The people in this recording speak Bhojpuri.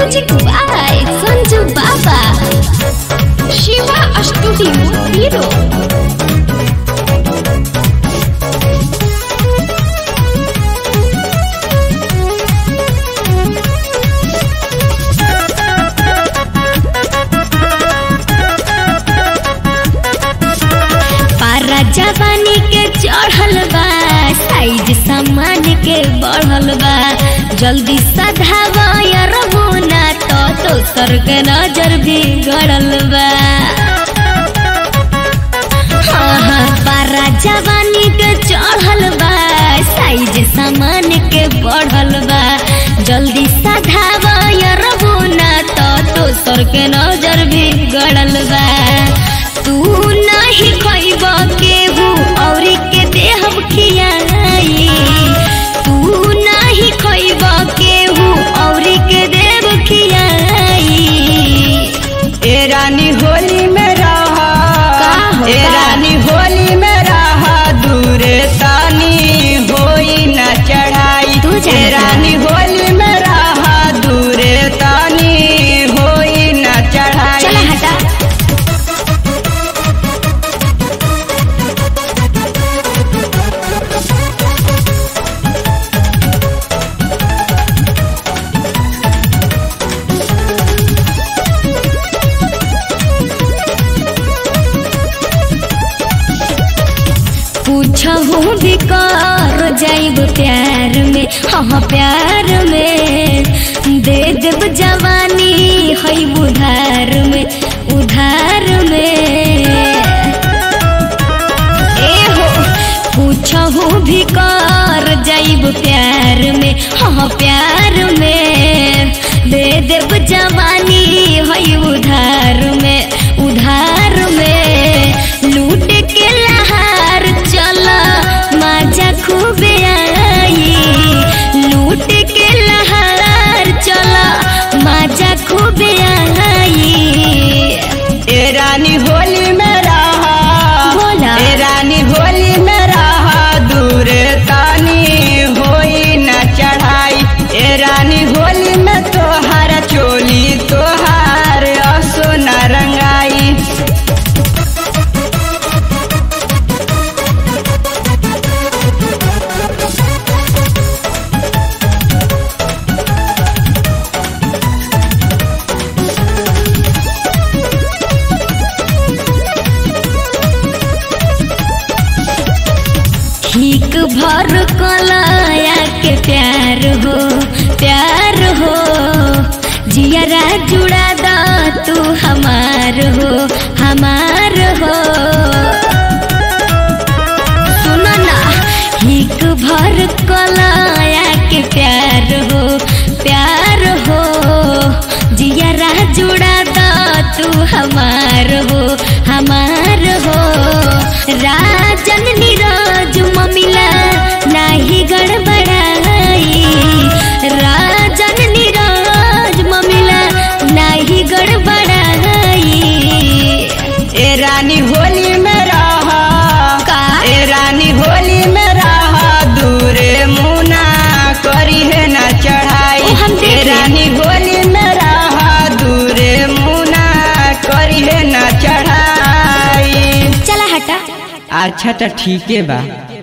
म्यूजिक बाय संजू बाबा शिवा स्टूडियो हीरो पारा जवानी के चढ़ल बा साइज सामान के बढ़ल बा जल्दी सधावा यार ना तो दोसर के नजर भी गड़ल बा हाँ हाँ पारा जवानी के चढ़ल बा साइज सामान के बढ़ल बा जल्दी सधावा यार ना तो दोसर के नजर भी गड़ल बा तू नहीं खइब केहू औरी के देहब खियाई तू नहीं खइब केहू औरी के देव खियाई ए रानी होली में रहा का होता? ए रानी होली में रहा दूरे तानी होई न चढ़ाई तू जानता ए रानी होली में रहा दूरे तानी होई न चढ़ाई चला हटा पूछहू भी कर जाइब प्यार में हाँ प्यार में दे देब जवानी है उधार में उधार में ए हो पूछहू भी कर जाइब प्यार में हाँ प्यार में दे देब जवानी है उधार में उधार में लूट के लहार चला मजा खूबे आई लूट के लहार चला मजा खूबे आई ए रानी होली में रहा बोला। ए रानी होली में रहा दूरे तानी होई न चढ़ाई ए रानी होली में तोहार चोली तोहार असो न रंगाई ठीक भर कलाया के प्यार हो प्यार हो जियरा जुड़ा दा तू हमार हो हमार हो सुनो ना ठीक भर कलाया के प्यार हो प्यार हो जियरा जुड़ा दा तू हमार हो हमार हो राजन नीरज ममिला नाही गड़बड़ाई राजन नीरज ममिला नाही गड़बड़ाई ए रानी होली में रहा का? ए रानी होली में रहा दूरे मुना करी है न चढ़ाई ओ, हम देख ए लें। रानी होली में रहा दूरे मुना करी है न चढ़ाई चला हटा अच्छा तो ठीक है बा